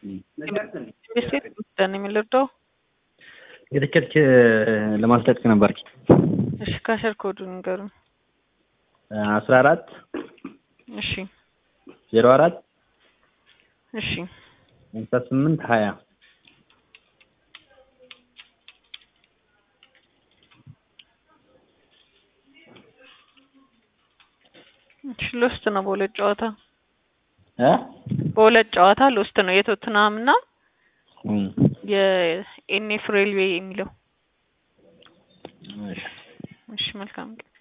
ቤት ውስጥ ነው የሚለርደው። የትኬት ለማስለቀቅ ነበር። እሺ ካሸር ኮዱ ንገሩን። አስራ አራት እሺ ዜሮ አራት እሺ ሃምሳ ስምንት ሀያ እሺ ሎስት ነው በሁለት ጨዋታ እ በሁለት ጨዋታ ሎስት ነው የቶትናም እና እም የኤንኤፍ ሬልዌይ የሚለው። እሺ እሺ መልካም ቀን